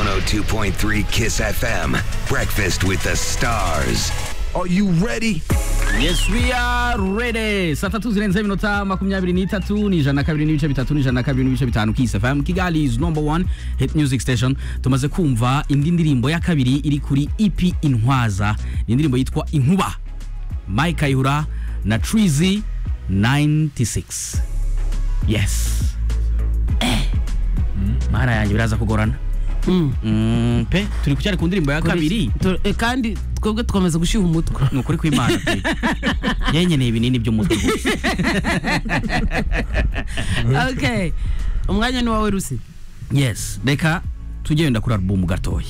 102.3 Kiss FM. Breakfast with the stars. Are you ready? Yes we are ready. Saa tatu zirenze iminota makumyabiri n'itatu ni ijana na kabiri n'ibice bitatu ni ijana na kabiri n'ibice bitanu Kiss FM Kigali is number one hit music station. Tumaze kumva indi ndirimbo ya kabiri iri kuri EP Intwaza. Ni indirimbo yitwa Inkuba. Mike Kayihura na Treezy 96. Yes. Eh. Mara yanjye biraza kugorana. Mm, pe turi kucyari ku ndirimbo ya kabiri. Tu- eh, kandi twebwe twamaze gushyuha umutwe ni ukuri kw'imana pe nyenyeneye ibinini by'umutwe gusa. okay umwanya ni wawe rusi yes reka tujye wenda kuri alubumu gatoya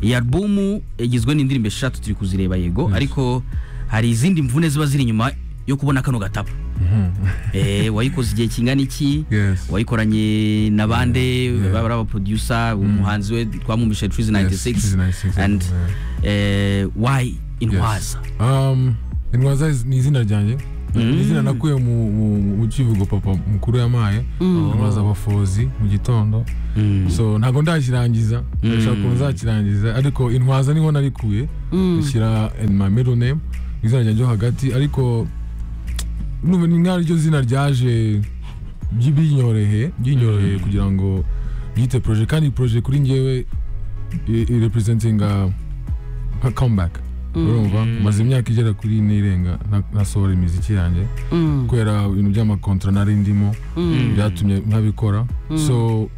iyi alubumu igizwe n'indirimbo eshatu turi kuzireba yego ariko hari izindi mvune ziba ziri inyuma yo kubona kano gatabo Eh, wayikoze igihe kingana iki Yes. wayikoranye na bande baba ari abaproducer umuhanzi we twamumishe Treazy Treazy 96, 96 and eh, why intwaza Um, intwaza is- ni izina ryanjye Ni izina nakuye mu, mu, mu kivugo papa mukuru yampaye intwaza abafozi mu gitondo so ntabwo ndakirangiza ndashaka ukuntu nzakirangiza ariko intwaza niho narikuye nshyira in my middle name izina ryanjye ho hagati ariko numva ni nk'ariryo zina ryaje byi- binyoroheye binyoroheye kugira ngo byite projet kandi projet kuri njyewe i- i- representinga nka comeback urumva maze imyaka igera kuri ine irenga nta- ntasohora imiziki yanjye kubera ibintu by'amakontra nari ndimo byatumye ntabikora so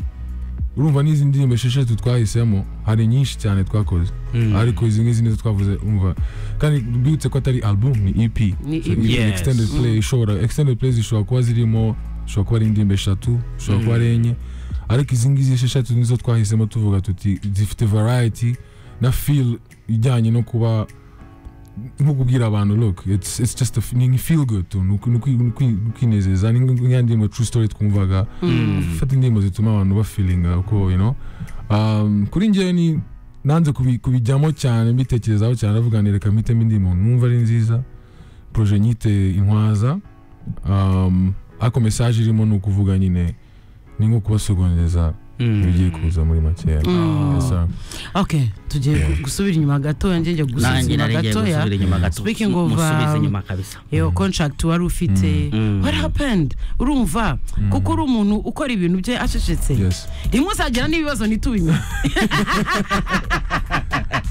urumva n'izi ndirimbo esheshatu twahisemo hari nyinshi cyane twakoze ariko izi ngizi nizo twavuze umva kandi bibutse ko atari album ni EP Ni So, EP. even Yes. extended play ishobora extended plays zishobora kuba zirimo zishobora kuba ari indirimbo eshatu zishobora kuba ari enye ariko izi ngizi esheshatu nizo twahisemo tuvuga tuti zifite variety na feel ijyanye no kuba nko kubwira abantu look it's, it's just a f- ni feel good tu ni ukwi- ni ukwi- ni ukwi- ni ukwinezeza ni nk- nk'iya ndirimbo true story twumvaga gufata indirimbo zituma abantu bafilinga uko you know um, kuri njyewe ni nanze kubi- kubijyamo cyane mbitekerezaho cyane aravuga nti reka mpitemo indirimbo numva ari nziza proje nyite intwaza um, ariko message irimo ni ukuvuga nyine ni nko kubasogonyeza ibigiye kuza muri makeya Yes, sir. okay tugiye gu- gusubira inyuma gatoya njye njya gusubiza nanjye inyuma nari ngiye gatoya gusubira inyuma gato speaking of musubize um, inyuma kabisa iyo contract wari ufite what happened urumva kuko uri umuntu ukora ibintu bye acecetse Yes. rimwe uzagira n'ibibazo ntitubimenye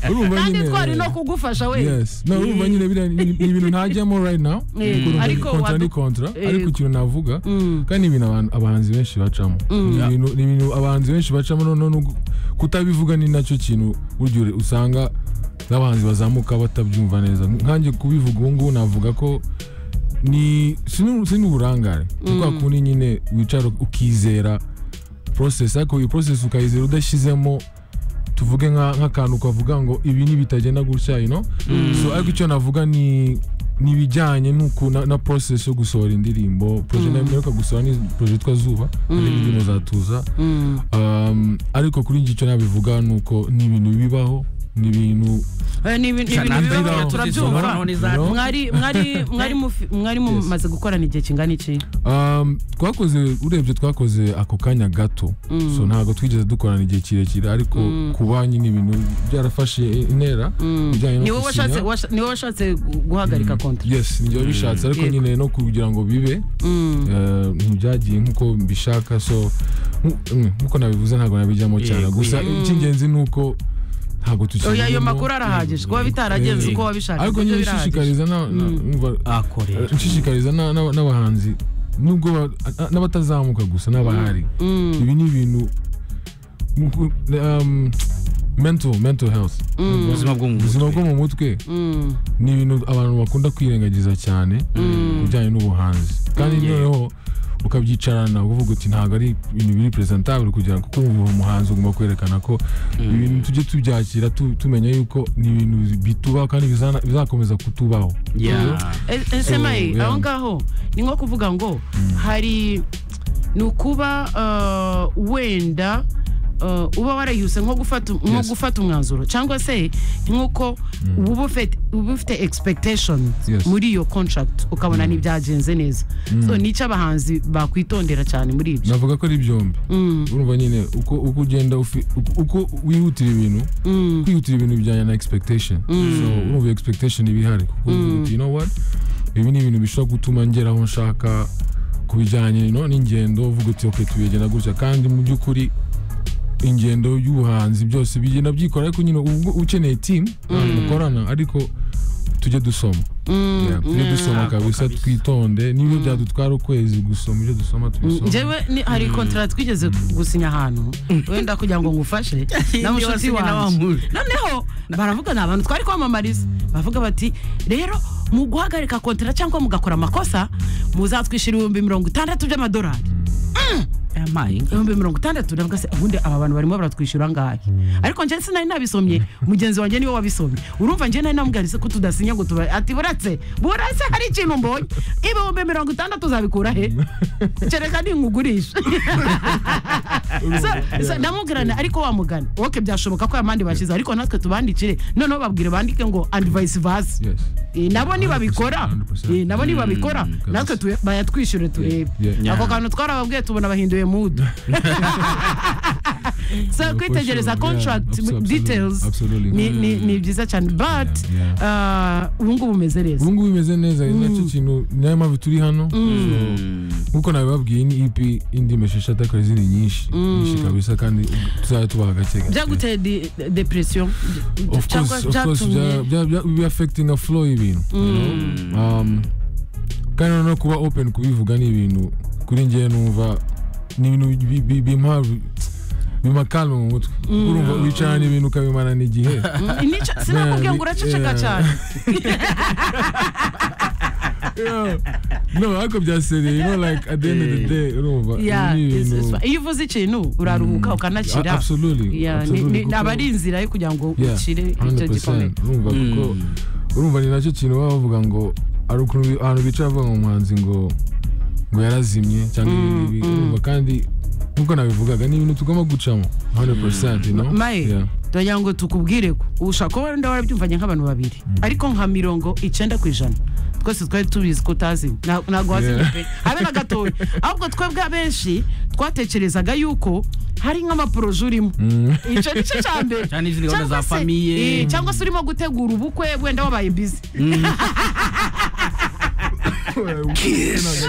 Urumva kandi nyine- twari no kugufasha we yes no urumva nyine biriya ni ni ibintu ntajyamo right now Eh, Kuko urumva ni ariko kontra ni wadu- kontra eh, ariko ikintu navuga kandi ni ibintu abantu- abahanzi benshi bacamo Ni ibintu- ni ibintu abahanzi benshi bacamo noneho n'ubwo- kutabivuga ni nacyo kintu burya ure- usanga n'abahanzi bazamuka batabyumva neza nkanjye kubivuga ubu ngubu navuga ko ni sinu- sinu uburangare ni kwa kundi nyine wicara ukizera process ariko iyi process ukayizera udashyizemo tuvuge nka- nk'akantu kavuga ngo ibi ntibitagenda gutya you know? so ariko icyo navuga ni ni ibijyanye n'uku na, na process yo gusohora indirimbo proje mm. naheruka gusohora ni proje yitwa zuba hari indirimbo za tuza um, ariko kuri njye icyo nabivuga ni uko ni ibintu bibaho ni ibintu Eh, ni ibintu ni ibintu Nanze bibaho, ibibazo turabyumva zizora, none za- No. mwari mwari mwari mufi- mwari mumaze gukorana igihe kingana iki Um, twakoze urebye twakoze ako kanya gato so ntabwo twigeze dukorana igihe kirekire ariko ku banki ni ibintu byarafashe intera bijyanye no ni wowe gusinya. washatse washa- ni wowe washatse gu- guhagarika konti yes njyewe bishatse ariko Yego. nyine no kugira ngo bibe eh, ntibyagiye nkuko mbishaka so nku- mm, nkuko nabivuze ntabwo nabijyamo cyane Yego, gusa icy'ingenzi ni uko ntabwo tukiri oya ayo mu- makuru arahagije kuba bitaragenze Yego. uko wabishaka ariko nabyo nyine birahagije. nshishikariza na- na- umva- akorera nshishikariza na- na- n'abahanzi nubwo ba- a- n'abatazamuka gusa n'abahari ibi ni ibintu nku- um, mental mental health ubuzima bwo mu ubuzima mutwe bwo mu mutwe ni ibintu abantu bakunda kwirengagiza cyane ku bijyanye n'ubuhanzi kandi noneho ukabyicarana uvuga uti ntabwo ari ibintu biri presentable kugira ngo kuko ubu umuhanzi ugomba kwerekana ko ibintu tujye tubyakira tu- tumenya yuko ni ibintu bitubaho kandi bizana- bizakomeza kutubaho Yeah. Eh, eh, semayi yeah. aho ngaho ni nko kuvuga ngo hari ni ukuba eh, wenda eh, uba warayihuse nko gufata nko Yes. gufata umwanzuro cyangwa se nk'uko uba ufite uba ufite expectation Yes. muri iyo contract ukabona ntibyagenze neza so ni icyo abahanzi bakwitondera cyane muri ibyo navuga ko ari byombi urumva nyine uko uko ugenda ufi- uko- uko wihutira ibintu kwihutira ibintu bijyanye na expectation so urumva iyo expectation iba ihari kuko uvuga uti you know what ibi ni ibintu bishobora gutuma ngera aho nshaka ku bijyanye no n'ingendo uvuga uti okay tubigenda gutya kandi mu by'ukuri ingendo y'ubuhanzi byose bigenda byikora ariko nyine ubwo ukeneye team abantu mukorana ariko tujye dusoma Yeah, tujye dusoma kabisa twitonde niba byadutwara ukwezi gusoma ibyo dusoma tubisoma njyewe ni- hari kontara twigeze gusinya ahantu wenda kugira ngo ngufashe na mushuti wasinye na wa wanjye muntu. noneho baravuga ni abantu twari kwamamariza bavuga bati rero mu guhagarika kontara cyangwa mugakora amakosa muzatwishyura ibihumbi mirongo itandatu by'amadolari amaye ibihumbi mirongo itandatu ndavuga se ubundi aba bantu barimo baratwishyura angahe ariko njye sinari nabisomye mugenzi wanjye niwe wabisomye urumva njye nari namubwirise ko tudasinya ngo tuba ati buretse buretse hari ikintu mbonye ibihumbi mirongo itandatu uzabikura he kereka ninkugurisha So- so ndamubwirana ariko wamugana woke byashoboka ko yamandi bashyize ariko natwe tubandikire noneho babwire bandike ngo and vice versa Yes. Eh, nabo nibabikora 100%. Eh, nabo nibabikora natwe tu- bayatwishyure turebe Yeah. Yeah. ako kantu twarababwiye tubona bahinduye mudu so kwitegereza sure. contract Yeah, abso- details absolutely. ni- ni Mm. ni byiza cyane but Yeah, uh, ubu ngubu umeze neza ubu ngubu bimeze neza ni nacyo kintu nayo mpamvu turi hano So, nk'uko nabibabwiye ni ep indimi esheshatu akaba izindi nyinshi nyinshi kabisa kandi tuzajya tubaha gake gake byaguteye de- de- depression Of cyangwa course, of course, bya- byatumye bya- bya- biba affecting a flow y'ibintu Um, kandi noneho kuba open kubivuga ni ibintu kuri njyewe numva ni ibintu bi- bi- bimpa bimpa calme mu mutwe urumva wicarana ibintu ukabimarana igihe Mm, nicyo- sinakubwiye ngo uraceceka Yeah. cyane Yeah. no ariko byasereye you know like at the end of the day urumva Yeah, ni it's- ibintu it's- iyo uvuze ikintu uraruhuka A- ukanakira absolutely Yeah, ni- absolutely, ni- kuko- aba ari inzira yo kugira ngo Yeah, ukire icyo 100%. gikomere urumva kuko urumva ni nacyo kintu baba bavuga ngo hari ukuntu bi- ahantu bicara bavuga ngo umuhanzi ngo ngo yarazimye cyangwa ibi ngibi urumva kandi nk'uko nabivugaga ni ibintu tugomba gucamo 100% you know maye Yeah. turagira ngo tukubwire ko ushobora kuba wenda warabyumvanye nk'abantu babiri ariko nka mirongo icyenda ku ijana twese twari tubizi ko utazi Nta- ntabwo wazimye Yeah. pe habe na gatoya ahubwo twebwe abenshi twatekerezaga yuko hari nk'amaporoje urimo icyo ni cyo cya mbere Cyane izindi gahunda za Cyangwa se- famiye. eh, cyangwa se urimo gutegura ubukwe wenda wabaye bizi Kiss.